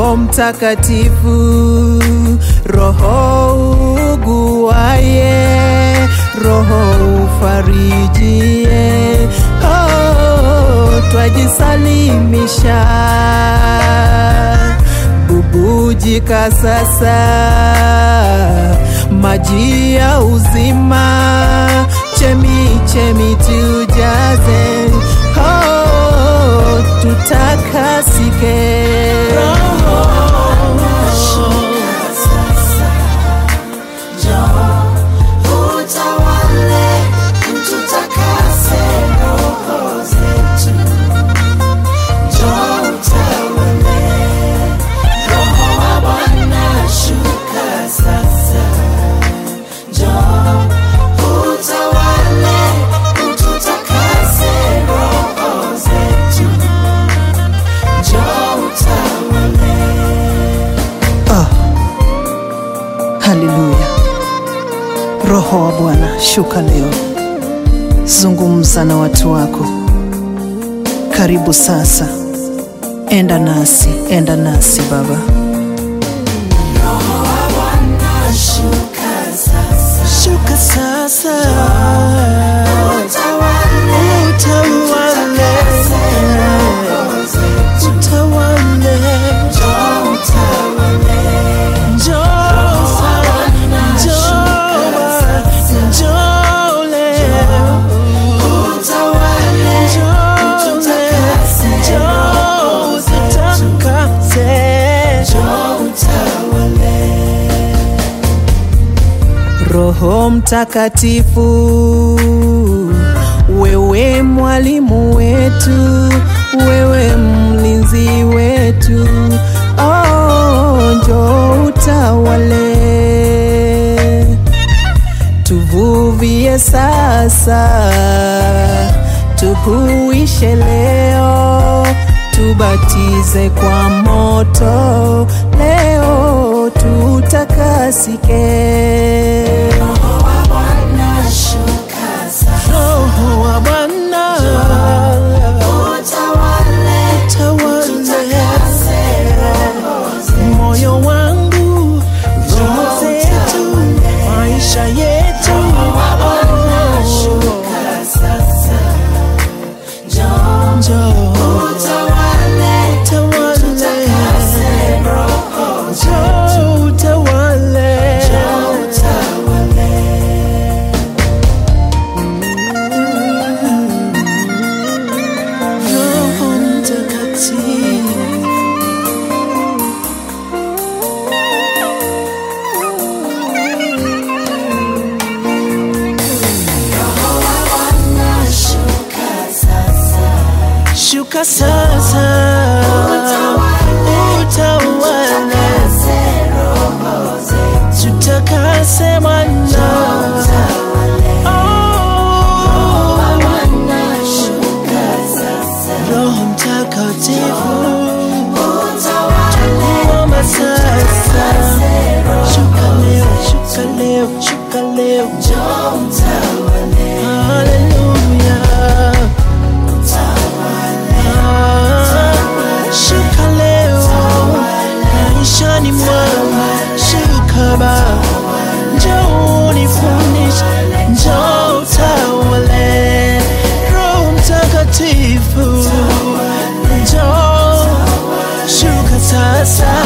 Roho Mtakatifu, Roho uguaye, Roho ufarijie, oh, twajisalimisha, bubujika sasa, maji ya uzima, chemi chemi tujaze, oh, tutakasike. Utawale, ututakase roho zetu. Njoo utawale, Roho wa Bwana shuka sasa. Njoo utawale, ututakase roho zetu. Njoo utawale. Ah, haleluya! Roho wa Bwana shuka leo, zungumza na watu wako. Karibu sasa, enda nasi, enda nasi Baba. Roho wa Bwana shuka sasa. Shuka sasa, Utawale, utawale, utawale, njoo utawale. njoo, njoo, njoo leo. Utawale, ututakase roho zetu. Njoo utawale. Roho Mtakatifu, wewe mwalimu wetu, wewe mlinzi wetu, oh, njoo utawale, tuvuvie sasa, tuhuishe leo, tubatize kwa moto leo, tutakasike. Roho wa Bwana shuka sasa. Roho wa Bwana Utawale, ututakase roho zetu. moyo wangu, roho zetu, maisha yetu, Roho wa Bwana shuka sasa. Njoo njoo utawale, ututakase roho zetu. njoo utawale. Njoo utawale. Roho Mtakatifu. Roho wa Bwana shuka sasa. Shuka sasa, utawale, Utakase roho zetu. tutakase Bwana. Oh, Bwana shuka sasa. Roho Mtakatifu, Utawale, kuomba sasa, roho shuka leo, shuka leo, shuka leo. Njoo utawale, Haleluya. utawale, Ah, Shuka leo, maishani mwangu, shuka Baba, njoo unifundishe, njoo utawale, Roho Mtakatifu, njoo shuka sasa,